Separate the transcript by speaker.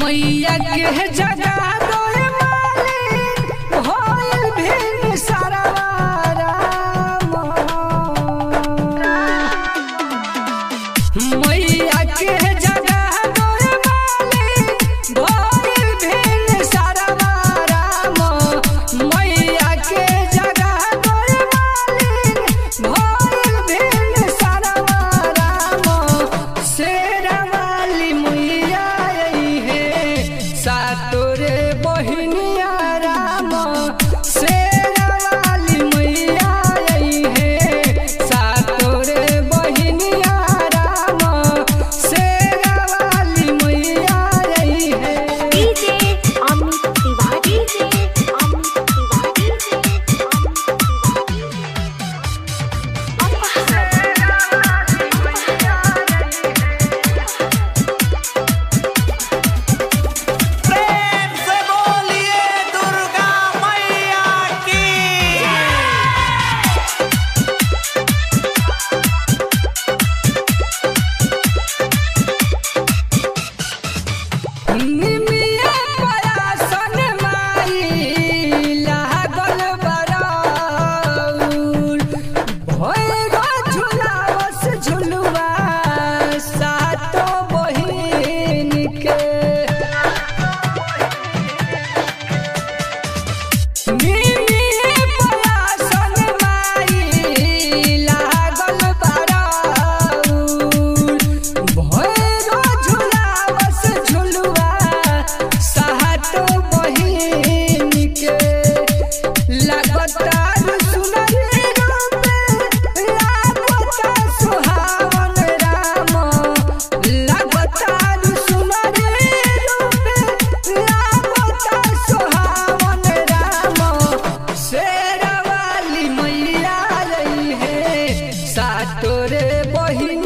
Speaker 1: मैया के जगा दोए मालिक होइल भिन सरवारा मैया के जगा दोए मालिक होइल भिन सरवारा मैया के जगा दोए मालिक होइल भिन सरवारा शेरवाली मैया आई है सातोरे बहिनिया राम शेरवाली मैया आई है सातोरे बहिनिया राम शेरवाली मैया आई है
Speaker 2: DJ Amit Tiwari DJ Amit Tiwari DJ Amit Tiwari
Speaker 3: प्रेम से बोलिए दुर्गा मैया की
Speaker 1: निमिया पयासन माई लागल बराउर भोइरो झुलावस झुलुआ सातो बहिन के निमिया पयासन माई लागल बराउर भोइरो झुलावस झुलुआ सातो बहिन के लागतार सुनरी रूपे लागता सुहावन राम लागतार सुनरी रूपे लागता सुहावन राम शेरवाली मैया रही है सातोरे बहिन